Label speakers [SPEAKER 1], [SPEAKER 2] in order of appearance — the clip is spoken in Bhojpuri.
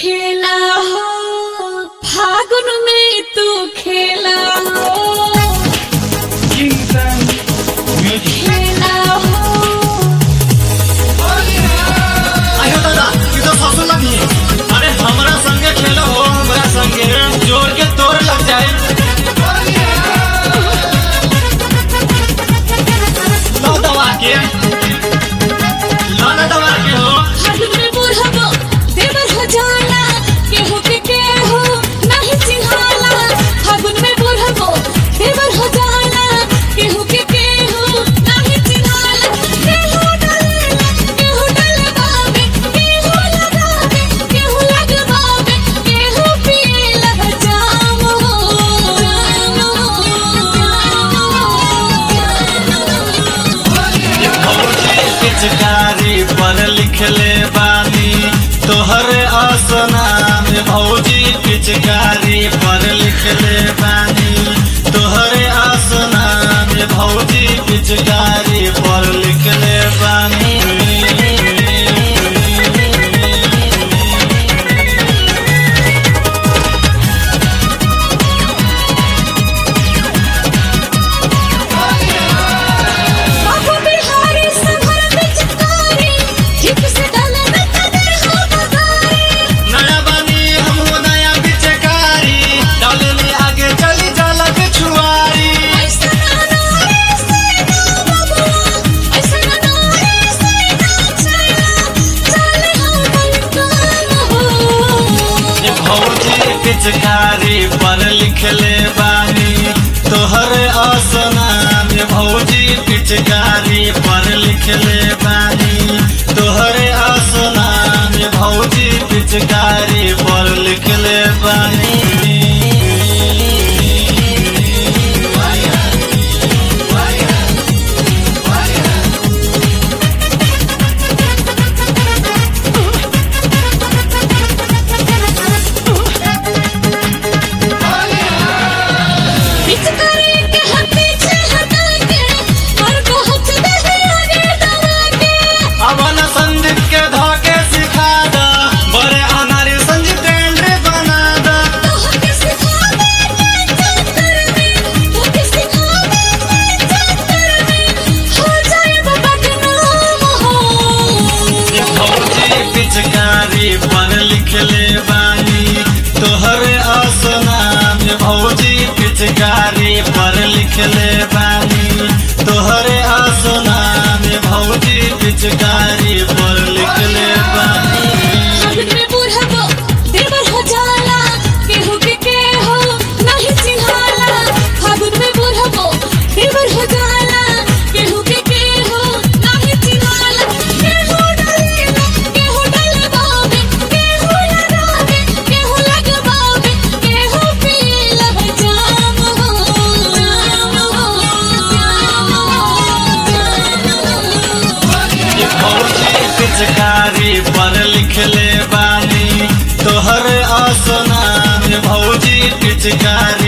[SPEAKER 1] खेला हो फागुन में तू खेला हो खेला हो
[SPEAKER 2] आयो दादा ये तो सासू लगी अरे हमरा संगे खेलो हो हमरा संगे जोर के तोर लग जाए लो दवा के लो ना दवा के हो
[SPEAKER 1] फागुन में बुढ़बो देवर हो जाला केहू के केहू नहीं चिन्हाला फागुन में बुढ़बो देवर हो जाला केहू के केहू नहीं चिन्हाला केहू डलेला केहू डलबावे केहू लगावे केहू लगबावे केहू पिएला जाम हो
[SPEAKER 2] ये भौजी पिचकारी पर लिखले बानी तोहरे आसना में भौजी पिचकारी पर लिखले बानी तोहरे आसना में भौजी पिचकारी पर लिखले बानी
[SPEAKER 1] बाबू बिहारी संभर पिचकारी ठीक से डाले न कदर हो बगारी
[SPEAKER 2] नया बानी हमहू नया पिचकारी डालने आगे चली जाला पिछुआरी
[SPEAKER 1] ऐसा ना ऐसे ना बाबू ऐसा ना ऐसे ना चला चले हम बलकान हो
[SPEAKER 2] ये भौजी पिचकारी पर लिखले बानी तोहर आसना में भौजी पिचकारी पर लिखले बानी तोहर आसना में भौजी पिचकारी पर लिखले बानी
[SPEAKER 1] पिचकारी के हम पीछे हटा के और को हथ दे आगे दबा के
[SPEAKER 2] अवन संदीप के धोके सिखा दा बड़े अनारी संजीव टेंडरे बना दा
[SPEAKER 1] तो के सिखावे चक्कर में तो के सिखावे चक्कर में हो जाए बाबा के नाम हो
[SPEAKER 2] ये भौजी पिचकारी पर लिखले बानी तोहर आसना में भौजी पिचकारी पर लिखले बानी तोहर आसना में भौजी पिचकारी पर लिखले बानी
[SPEAKER 1] फागुन में बुढ़बो देवर हो जाला केहू के केहू नहीं चिन्हाला फागुन में बुढ़बो देवर हो जाला केहू के केहू नहीं चिन्हाला केहू डलेला केहू डलबावे केहू लगावे केहू लगबावे केहू पिएला जाम हो जाम हो
[SPEAKER 2] ये भौजी पिचकारी पर लिखले बानी तोहर आसना में भौजी पिचकारी